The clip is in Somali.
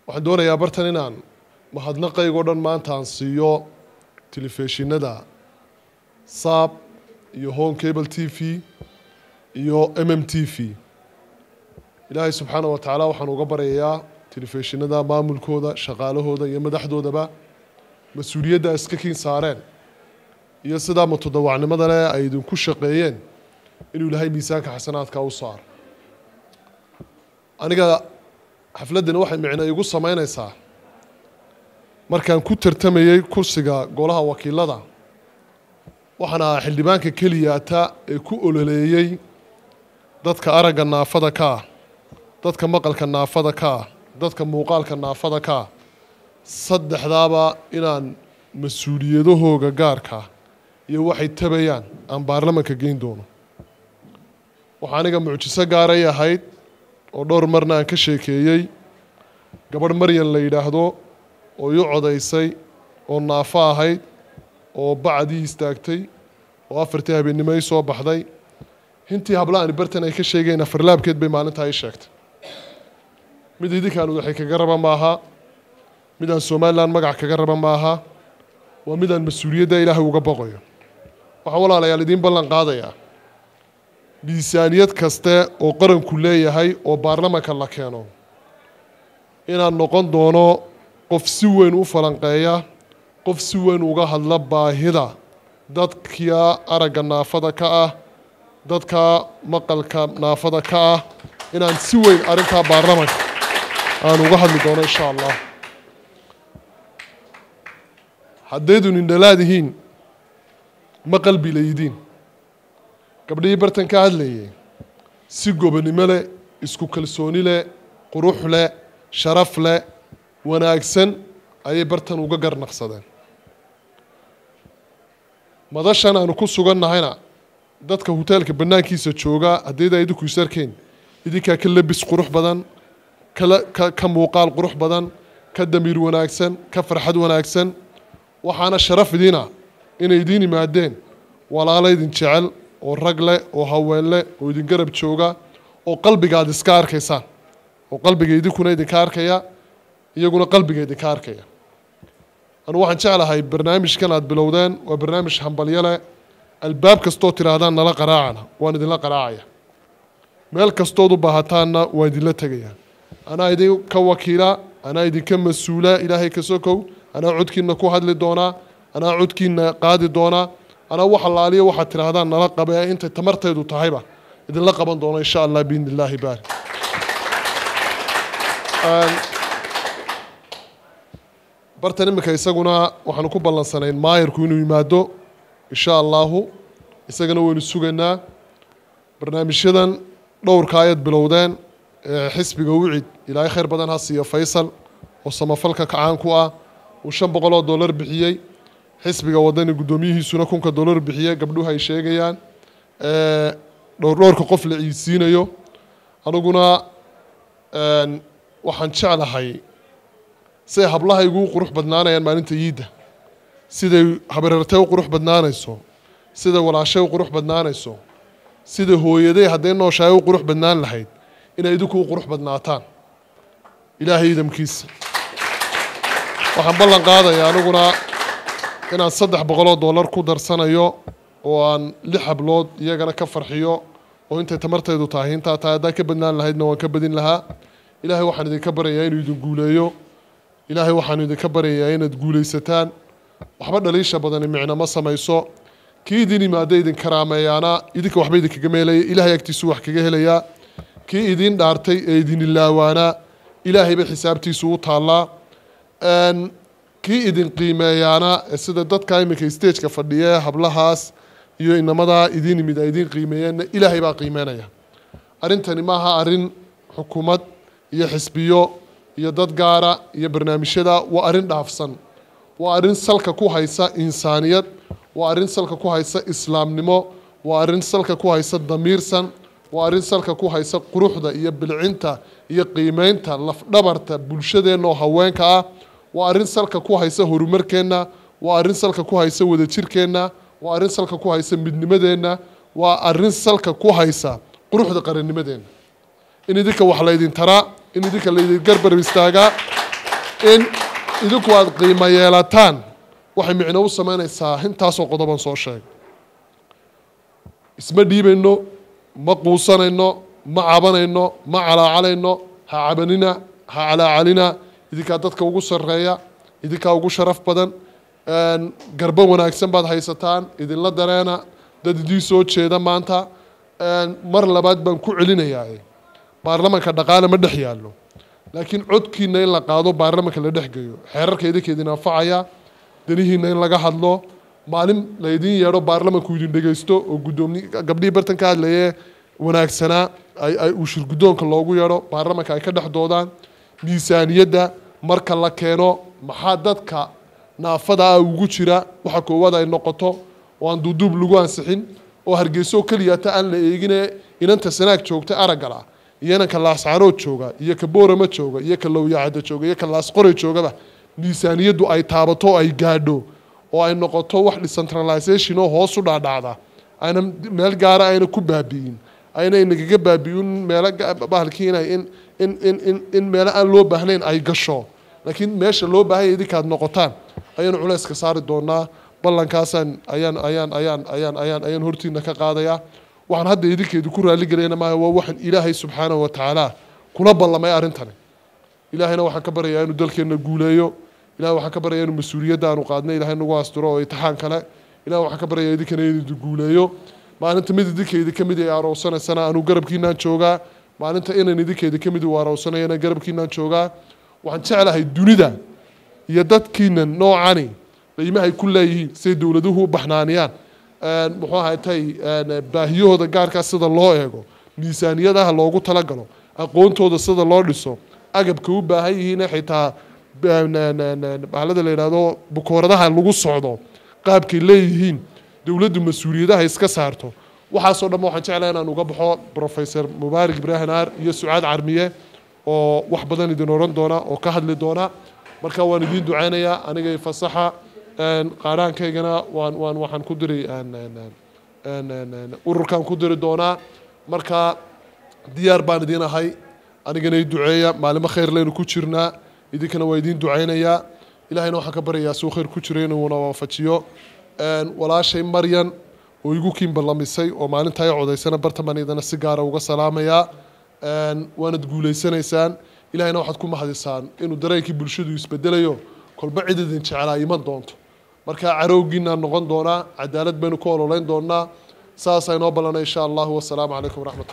waxaan doonayaa bartan inaan mahadnaqaygoo dhan maanta aan siiyo telefishinada saab iyo home cable t v iyo m m t v ilaahay subxaana wa tacaala waxaan uga baryayaa telefishinada maamulkooda shaqaalahooda iyo madaxdoodaba mas-uuliyadda iska kiin saareen iyo sidaa mutadawacnimada leh ay idinku shaqeeyeen inuu ilaahay miisaanka xasanaadka u saaro aniga xafladdani waxay micno igu samaynaysaa markaan ku tartamayey kursiga golaha wakiilada waxaan ahaa xildhibaanka keliyaata ee ku ololeeyey dadka aragga naafada ka ah dadka maqalka naafada ka ah dadka muuqaalka naafada ka ah saddexdaaba inaan mas-uuliyadahooga gaarka iyo waxay tabayaan aan baarlamanka geyn doono waxaa aniga mucjiso gaaray ahayd oo dhowr marna aan ka sheekeeyey gabadh maryan la yidhaahdo oo ii codaysay oo naafo ahayd oo bacdii istaagtay oo afartii habeennimo ii soo baxday hintii habla-ani bartan ay ka sheegeen afarlaabkeed bay maalintaa ii sheegtay mid idinkaan waxay kaga raba maaha midaan somalilan magac kaga raba maaha waa midaan mas-uuliyadda ilaahay uga boqayo waxaan walaalayaal idiin ballan qaadayaa miisaaniyad kaste oo qaranku leeyahay oo baarlamanka la keeno inaan noqon doono qof si weyn u falanqeeya qof si weyn uga hadla baahida dadka aragga naafada ka ah dadka maqalka naafada ka ah inaan si weyn arrintaa baarlamanka aan uga hadli doono insha allah haddaydun indhalaadihiin ma qalbi laydiin gabdhihii bartan ka hadlayay si gobonimo leh isku kalsooni leh qurux leh sharaf leh wanaagsan ayay bartan uga garnaqsadeen madashan aanu ku sugannahayna dadka hoteelka bannaankiisa jooga haddayda idinku is arkeen idinkaa ka labis qurux badan kala ka ka muuqaal qurux badan ka damiir wanaagsan ka farxad wanaagsan waxaana sharaf idiina inay idiin yimaadeen walaalo idin jecel oo rag leh oo haween leh oo idin garab jooga oo qalbiga aad iska arkaysaan oo qalbiga idinkuna idinka arkaya iyaguna qalbiga idinka arkaya anugu waxaan jeclahay barnaamijkan aad bilowdeen waa barnaamij hambalyo leh albaab kastoo tidhaahdaan nala qaraacana waan idinla qaraacaya meel kastood u baahataanna waan idinla tegaya anaa idinka wakiila anaa idinka mas-uula ilaahay ka sokow anaa codkiina ku hadli doonaa anaa codkiina qaadi doonaa anaa wax allaaliya waxaad tidhaahdaan nala qabe intay tamartaydu tahayba idinla qaban doono insha allah biidni illaahi baari bartan iminka isaguna waxaanu ku ballansanayn maayarku inuu yimaado insha allahu isagana waynu sugaynaa barnaamijyadan dhowrka ayaad bilowdeen ee xisbiga wicid ilaahay khayr badan ha siiyo faysal oo samafalka kacaan ku ah uu shan boqol oo dollar bixiyey xisbiga wadani guddoomiyihiisuna kunka dollar bixiyey gabdhuhu ay sheegayaan dhowrdhowrka qof la ciidsiinayo aniguna waxaan jeclahay siday hablaha igu qurux badnaanayaan maalinta yiidda siday habareertay u qurux badnaanayso siday walaashay u qurux badnaanayso sida hooyaday hadday nooshahay u qurux badnaan lahayd inay idinku u qurux badnaataan ilaahay idamkiisa waxaan ballan qaadayaa aniguna inaan saddex boqoloo dollar ku darsanayo oo aan lix hablood iyagana ka farxiyo oo intay tamartaydu tahay intaa tahay haddaan ka badnaan lahaydna waan ka badin lahaa ilaahay waxaan idinka baryayaa inuu idin guuleeyo ilaahay waxaan idinka baryayaa inaad guulaysataan waxba dhaliisha badani micno ma samayso kii idin yimaada idin karaameeyaana idinka waxba idinkaga meelaya ilaahay agtiisu wax kaga helayaa kii idin dhaartay ee idin ilaawaanaa ilaahayba xisaabtiisu u taallaa kii idin qiimeeyaana sida dadka iminka stageka fadhiya hablahaas iyo inamadaa idin yimid ay idin qiimeeyeenna ilaahay baa qiimeynaya arrintani maaha arrin xukuumad iyo xisbiyo iyo dad gaara iyo barnaamijyada waa arrin dhaafsan waa arrin salka ku haysa insaaniyad waa arrin salka ku haysa islaamnimo waa arrin salka ku haysa damiirsan waa arrin salka ku haysa quruxda iyo bilcinta iyo qiimeynta lafdhabarta bulshadeenna oo haweenka ah waa arrin salka ku haysa horumarkeenna waa arrin salka ku haysa wadajirkeenna waa arrin salka ku haysa midnimadeenna waa arrin salka ku haysa quruxda qarannimadeenna in idinka wax laydin taraa in idinka laydin garbar istaagaa in idinku aada qiimo yeelataan waxay micno u samaynaysaa intaasoo qodoban soo sheeg isma dhiibayno ma quusanayno ma cabanayno ma calaacalayno ha cabanina ha calaacalina idinkaa dadka ugu sarreeya idinkaa ugu sharaf badan garbo wanaagsan baad haysataan idinla dareena dad idii soo jeeda maanta mar labaad baan ku celinayaa baarlamanka dhaqaale ma dhex yaallo laakiin codkiina in la qaado baarlamanka la dhex geeyo xeerarka idinka idin anfacaya danihiina in laga hadlo maalin laydin yeedho baarlamanku idin dhegeysto oo gudoomi gabdhihii bartan ka hadlaye wanaagsanaa ay uu shir guddoonka loogu yeedho baarlamanka ay ka dhex doodaan miisaaniyadda marka la keeno maxaa dadka naafada ah ugu jira waxa koowaad ay noqoto oo aan duuduub lagu ansixin oo hargeyso keliyata aan la eegine inanta sanaag joogta araggal ah iyo inanka laascarood jooga iyo ka boorama jooga iyo ka lowyacada jooga iyo ka laasqore joogaba miisaaniyaddu ay taabato oo ay gaadho oo ay noqoto wax decentralization oo hoos u dhaadhacda ayna meel gaara ayna ku baabi'in ayna inagaga baabi'in meelo bahalkii inay in in in in in meelo aan loo baahnayn ay gasho laakiin meesha loo baahanya idinkaad noqotaan ayaanu culayska saari doonaa ballankaasaan ayaan ayaan ayaan ayaan ayaan ayaan hortiina ka qaadayaa waxaan hadda idinkeedu ku raaligelayna maaha waa waxaan ilaahay subxaanahu wa tacaala kula ballamay arrintani ilaahayna waxaan ka baryayaa inuu dalkeenna guuleeyo ilahay waxaan ka baryayaa inuu mas-uuliyadda aanu qaadnay ilahay nagu asturo oo itixaan kale ilahay waxaan ka baryayaa idinkana inuu guuleeyo maalinta mid idinkeedi ka mid ay aroosanaysana anuu garabkiinaan joogaa maalinta inan idinkeedi ka mid uu aroosanayana garabkiinaan joogaa waxaan jeclahay dunida iyo dadkiina noocani qiimahay ku leeyihiin siday dowladuhu u baxnaaniyaan muxuu ahay tay baahiyahooda gaarkaa sida loo eego miisaaniyadaha loogu talagalo aqoontooda sida loo dhiso agabka u baahan yihiin xitaa bahalada la yidhaahdo bukooradaha lagu socdo qaabkay leeyihiin dowladdu mas-uuliyadaha iska saarto waxaasoo dhan waxaan jeclahay inaan uga baxo professor mubaarak ibraahim aar iyo sucaad carmiye oo wax badan idin oran doona oo ka hadli doona marka waan idiin ducaynayaa aniga fasaxa qaadhaankaygana waan waan waxaan ku diri ururkaan ku diri doonaa marka diyaar baan idiin ahay anigana i duceeya maalimo khayr leynu ku jirnaa idinkana waa idiin ducaynayaa ilahayna waxaan ka baryayaa suu khayr ku jira inuuna waafajiyo walaashay maryan oo igu kiin ballamisay oo maalintaa i codaysana bartamaan idana si gaara uga salaamayaa waanad guulaysanaysaan ilahayna waxaad ku mahadisaan inuu dareenkii bulshadu isbedelayo kolba cid idin jeclaa iman doonto marka carowgiinaan noqon doonaa cadaalad baynu ku ololeyn doonaa saasaa inoo ballanay insha allahu wasalaamu calaykum waraxmat